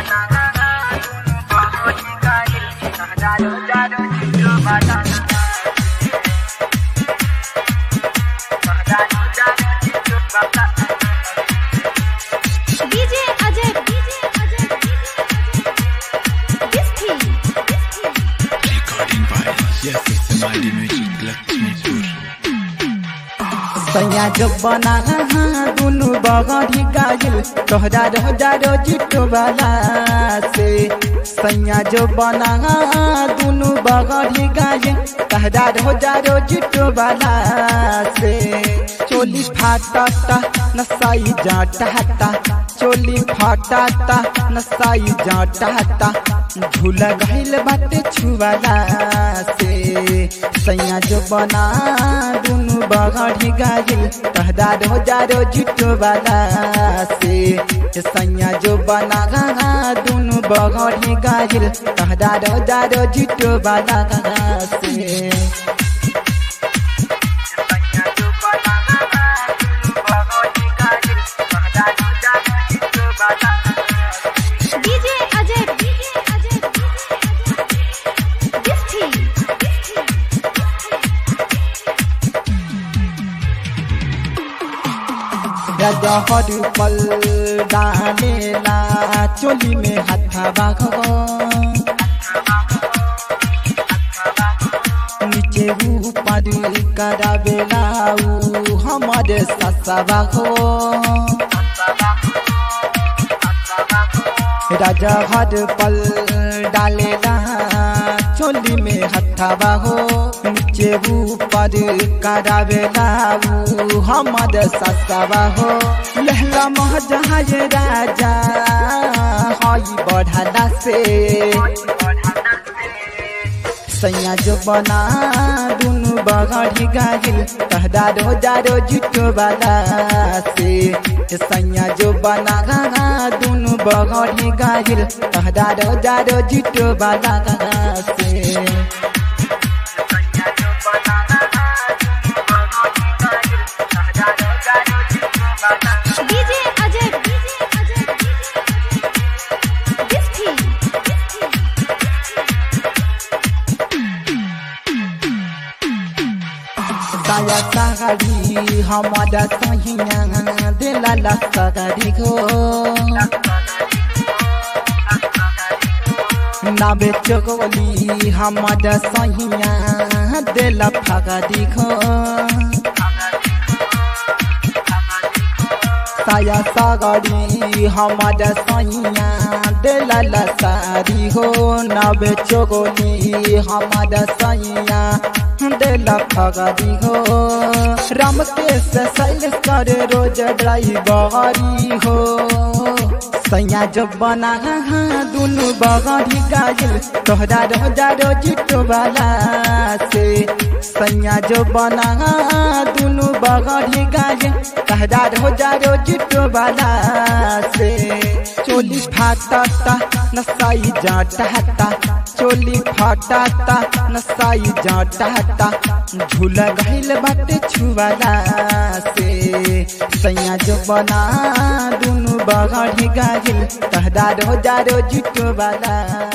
DJ Ajay, DJ Ajay, this thing, this thing. Recording by Yes Samadi Music Lakshmipur. सैया जो बना दुनु बगड़ी गायल तोहरा रोजा रोजिटो वाला से सैया जो बना दुनु बगड़ी गायल तोहरा रोजा रोजिटो वाला से चोली फाटता नसाई जाटता चोली फाटता नसाई जाटता झूल गहिल बाटे छुवाला से सैया जो बना दुनु बगड़ी गायल तहदा रोजा रोजिटो वाला से सैया जो बना दुनु बगड़ी गायल तहदा रोजा रोजिटो वाला से DJ Ajay, DJ Ajay, this thing, this thing. रजहर पल डालेला चोली में हथवा नीचे ऊपर करावेला ऊ हमारे ससवा हो रजहर पल डालेला चोली में हथवा हो नीचे ऊपर करावेला ऊ हमर ससवा हो लहला महजहाज राजा हई बढ़ला से सैया जो बना दुनु बगड़ी गागिल कहदा रोजा रोजिटो वाला से सैया जो बना दुनु बगड़ी गागिल कहदा रोजा रोजिटो वाला से DJ Ajay, DJ Ajay, this thing, this thing. साया सागरी हमारा सहिया दिला ला सागरी गो नाबे चोगोली हमारा सहिया दिला फागरी गो साया सागरी हमारा सैया दिला ला सारी हो नबे चोगोली हमारा सैया दिला फगरी हो राम के से सैल कर रोज ड्राइवरी हो सैया जब बना दुनु बगड़ी गायल तोहरा रोजा रोजिटो वाला से सैया जो बना दुनु बगड़ी गायल तोहरा रोजा रोजिटो वाला से चोली फाटता नसाई जाटता चोली फाटता नसाई जाटता झूल गहिल बाटे छुवाला से सैया जो बना दुनु बगड़ी गागिल तहदा रोजा रोजिटो वाला